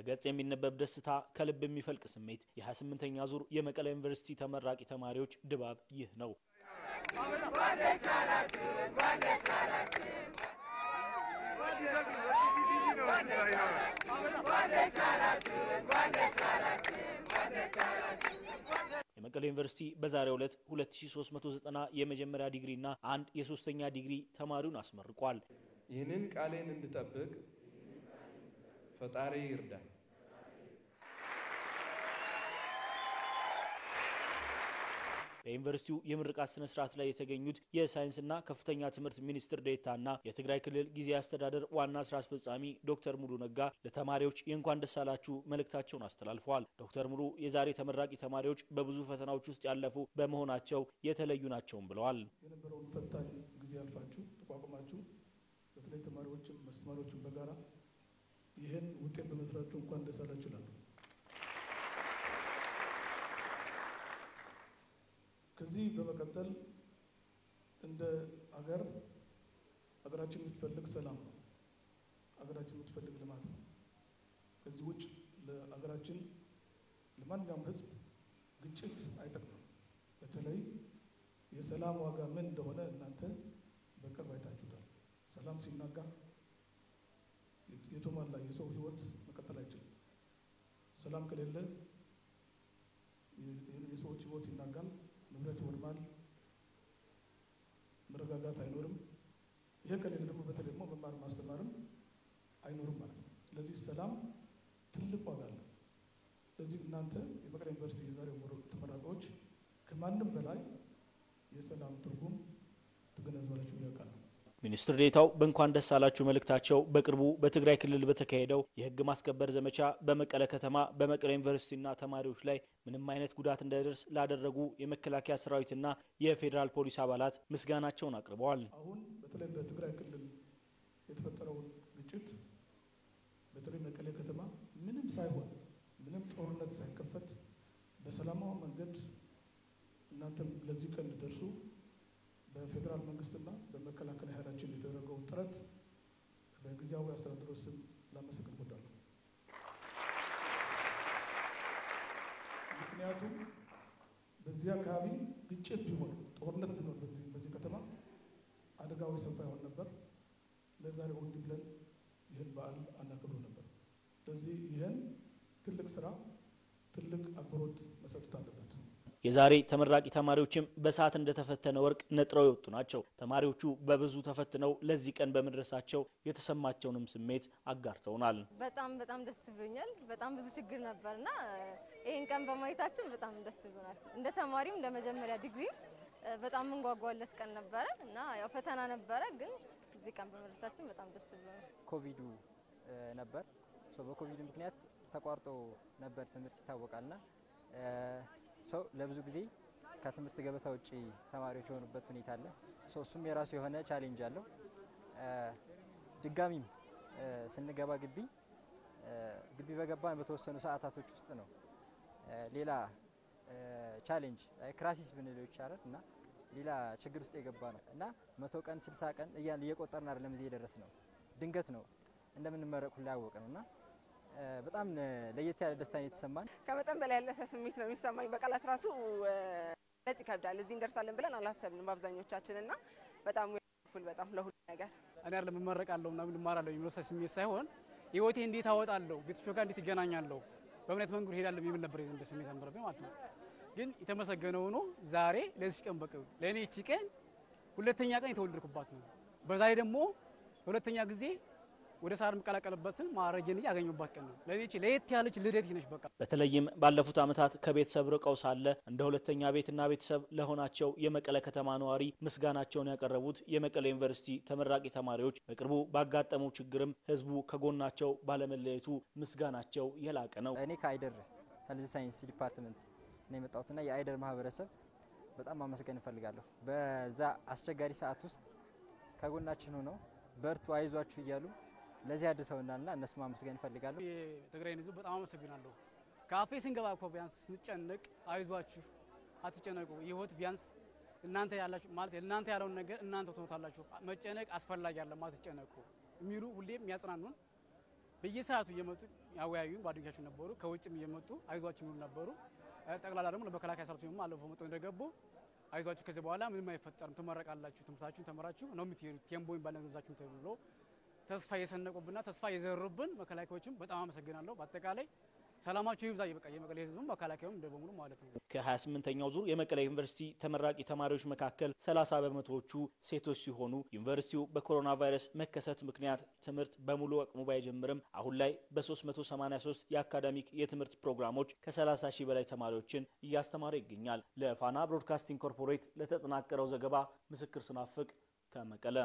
ከገጽ የሚነበብ ደስታ፣ ከልብ የሚፈልቅ ስሜት። የ28ኛ ዙር የመቀለ ዩኒቨርሲቲ ተመራቂ ተማሪዎች ድባብ ይህ ነው። የመቀሌ ዩኒቨርሲቲ በዛሬው ዕለት 2390 የመጀመሪያ ዲግሪና አንድ የሶስተኛ ዲግሪ ተማሪውን አስመርቋል። ይህንን ቃሌን እንድጠብቅ ፈጣሪ ይርዳል። በዩኒቨርሲቲው የምርቃት ስነ ስርዓት ላይ የተገኙት የሳይንስና ከፍተኛ ትምህርት ሚኒስትር ዴኤታና የትግራይ ክልል ጊዜያዊ አስተዳደር ዋና ስራ አስፈጻሚ ዶክተር ሙሉ ነጋ ለተማሪዎች የእንኳን ደስ አላችሁ መልእክታቸውን አስተላልፈዋል። ዶክተር ሙሉ የዛሬ ተመራቂ ተማሪዎች በብዙ ፈተናዎች ውስጥ ያለፉ በመሆናቸው የተለዩ ናቸውም ብለዋል። የነበረውን ፈታኝ ጊዜ አልፋችሁ ተቋቁማችሁ በተለይ ተማሪዎችም አስተማሪዎችም በጋራ ይህን ውጤት በመስራችሁ እንኳን ደስ አላችሁ እላለሁ። ከዚህ በመቀጠል እንደ አገር አገራችን የምትፈልግ ሰላም ነው። አገራችን የምትፈልግ ልማት ነው። ከዚህ ውጭ ለአገራችን ለማንኛውም ሕዝብ ግጭት አይጠቅምም። በተለይ የሰላም ዋጋ ምን እንደሆነ እናንተ በቅርብ አይታችሁታል። ሰላም ሲናጋ የተሟላ የሰው ሕይወት መቀጠል አይችልም። ሰላም ከሌለ የሰዎች ሕይወት ይናጋል፣ ንብረት ይወድማል፣ መረጋጋት አይኖርም። ይሄ ከሌለ ደግሞ በተለይ ደግሞ መማር ማስተማርም አይኖርም ማለት ነው። ስለዚህ ሰላም ትልቅ ዋጋ አለው። ስለዚህ እናንተ የመቀሌ ዩኒቨርሲቲ የዛሬ ተመራቂዎች ከማንም በላይ የሰላም ትርጉም ትገነዘባላችሁ ያውቃሉ። ሚኒስትር ዴታው በእንኳን ደስ አላችሁ መልእክታቸው በቅርቡ በትግራይ ክልል በተካሄደው የሕግ ማስከበር ዘመቻ በመቀለ ከተማ በመቀለ ዩኒቨርሲቲና ተማሪዎች ላይ ምንም አይነት ጉዳት እንዳይደርስ ላደረጉ የመከላከያ ሰራዊትና የፌዴራል ፖሊስ አባላት ምስጋናቸውን አቅርበዋል። አሁን በተለይ በትግራይ ክልል የተፈጠረውን ግጭት በተለይ መቀሌ ከተማ ምንም ሳይሆን ምንም ጦርነት ሳይከፈት በሰላማዊ መንገድ እናንተም ለዚህ ቀን እንድደርሱ በፌዴራል መንግስትና በመከላከያ ኃይላችን የተደረገውን ጥረት በጊዜያዊ አስተዳደሮች ስም ላመሰግን እወዳለሁ። ምክንያቱም በዚህ አካባቢ ግጭት ቢሆን ጦርነት ቢሆን በዚህ በዚህ ከተማ አደጋዊ ሰፋ ይሆን ነበር። ለዛሬው እንዲህ ብለን ይህን በዓል አናከብሩ ነበር። ስለዚህ ይህን ትልቅ ስራ ትልቅ አክብሮት መሰጠት አለበት። የዛሬ ተመራቂ ተማሪዎችም በሰዓት እንደተፈተነ ወርቅ ነጥረው የወጡ ናቸው። ተማሪዎቹ በብዙ ተፈትነው ለዚህ ቀን በመድረሳቸው የተሰማቸውንም ስሜት አጋርተውናል። በጣም በጣም ደስ ብሎኛል። በጣም ብዙ ችግር ነበር እና ይህን ቀን በማየታችን በጣም ደስ ብሎናል። እንደ ተማሪም እንደ መጀመሪያ ዲግሪም በጣም የምንጓጓለት ቀን ነበረ እና ያው ፈተና ነበረ፣ ግን እዚህ ቀን በመድረሳችን በጣም ደስ ብሎናል። ኮቪዱ ነበር። በኮቪዱ ምክንያት ተቋርጦ ነበር ትምህርት ይታወቃልና ሰው ለብዙ ጊዜ ከትምህርት ገበታ ውጭ ተማሪዎች የሆኑበት ሁኔታ አለ። እሱም የራሱ የሆነ ቻሌንጅ አለው። ድጋሚም ስንገባ ግቢ ግቢ በገባን በተወሰኑ ሰዓታቶች ውስጥ ነው ሌላ ቻሌንጅ ክራሲስ ብንለው ይቻላል እና ሌላ ችግር ውስጥ የገባ ነው እና መቶ ቀን ስልሳ ቀን እያልን እየቆጠርን አይደለም እዚህ የደረስ ነው። ድንገት ነው እንደምንመረቅ ሁላ ያወቅ ነው እና በጣም ለየት ያለ ደስታ የተሰማን ከመጠን በላይ ያለፈ ስሜት ነው የሚሰማኝ። በቃላት ራሱ ነጽ ይከብዳል። እዚህ እንደርሳለን ብለን አላሰብንም በአብዛኞቻችን እና በጣም ኩል በጣም ለሁሉ ነገር እኔ አይደለም እመረቃለሁ እና ምን እማራለሁ የሚወሰድ ስሜት ሳይሆን ህይወቴ እንዴት አወጣለሁ፣ ቤተሰቦቼ ጋር እንዴት ይገናኛለሁ፣ በእምነት መንገድ ሄዳለሁ የሚል ነበር እንደ ስሜት ነበረብኝ ማለት ነው። ግን የተመሰገነ ሆኖ ዛሬ ለዚህ ቀን በቅ ለእኔ እቺ ቀን ሁለተኛ ቀን የተወለድኩባት ነው። በዛሬ ደግሞ ሁለተኛ ጊዜ ወደ ሳር የምቀላቀልበትን ማዕረጌን ያገኘባት ቀን ነው። ለዚህ ለየት ያለች ልደት ነች። በቃ በተለይም ባለፉት ዓመታት ከቤተሰብ ርቀው ሳለ እንደ ሁለተኛ ቤትና ቤተሰብ ለሆናቸው የመቀለ ከተማ ነዋሪ ምስጋናቸውን ያቀረቡት የመቀለ ዩኒቨርሲቲ ተመራቂ ተማሪዎች በቅርቡ ባጋጠመው ችግርም ህዝቡ ከጎናቸው ባለመለየቱ ምስጋናቸው የላቀ ነው። እኔ ከአይደር ሄልዝ ሳይንስ ዲፓርትመንት ነው የመጣሁትና የአይደር ማህበረሰብ በጣም ማመስገን እፈልጋለሁ። በዛ አስቸጋሪ ሰዓት ውስጥ ከጎናችን ሆነው በርቱ፣ አይዟችሁ እያሉ ለዚህ አድርሰውናልና እነሱ ማመስገን እፈልጋለሁ። የትግራይን ህዝብ በጣም አመሰግናለሁ። ካፌ ስንገባ እኮ ቢያንስ ስንጨነቅ አይዟችሁ፣ አትጨነቁ፣ ህይወት ቢያንስ እናንተ ያላችሁ ማለት እናንተ ያለውን ነገር እናንተ ትኖታላችሁ፣ መጨነቅ አስፈላጊ አለ፣ አትጨነቁ የሚሉ ሁሌም የሚያጽናኑን በየሰዓቱ እየመጡ ያወያዩ ጓደኞቻችን ነበሩ። ከውጭም እየመጡ አይዟችሁ የሚሉ ነበሩ። ጠቅላላ ደግሞ ለመከላከያ ሰራዊት ደግሞ አለፈው መጥተው እንደገቡ አይዟችሁ ከዚህ በኋላ ምንም አይፈጠርም፣ ትመረቃላችሁ፣ ትምህርታችሁን ተመራችሁ ነው የምትሄዱት፣ ቴምቦ የሚባል ነገር ይዛችሁ ተብሎ ተስፋ የሰነቁብና ተስፋ የዘሩብን መከላከያዎችም በጣም አመሰግናለሁ። በአጠቃላይ ሰላማችሁ ይብዛ። በቃ የመቀሌ ህዝብም መከላከያውም እንደ በሙሉ ማለት ነው። ከ28ኛው ዙር የመቀሌ ዩኒቨርሲቲ ተመራቂ ተማሪዎች መካከል 30 በመቶዎቹ ሴቶች ሲሆኑ ዩኒቨርሲቲው በኮሮና ቫይረስ መከሰት ምክንያት ትምህርት በሙሉ አቅሙ ባይጀምርም አሁን ላይ በ383 የአካዳሚክ የትምህርት ፕሮግራሞች ከ30 ሺህ በላይ ተማሪዎችን እያስተማረ ይገኛል። ለፋና ብሮድካስቲንግ ኮርፖሬት ለተጠናቀረው ዘገባ ምስክር ስናፍቅ ከመቀለ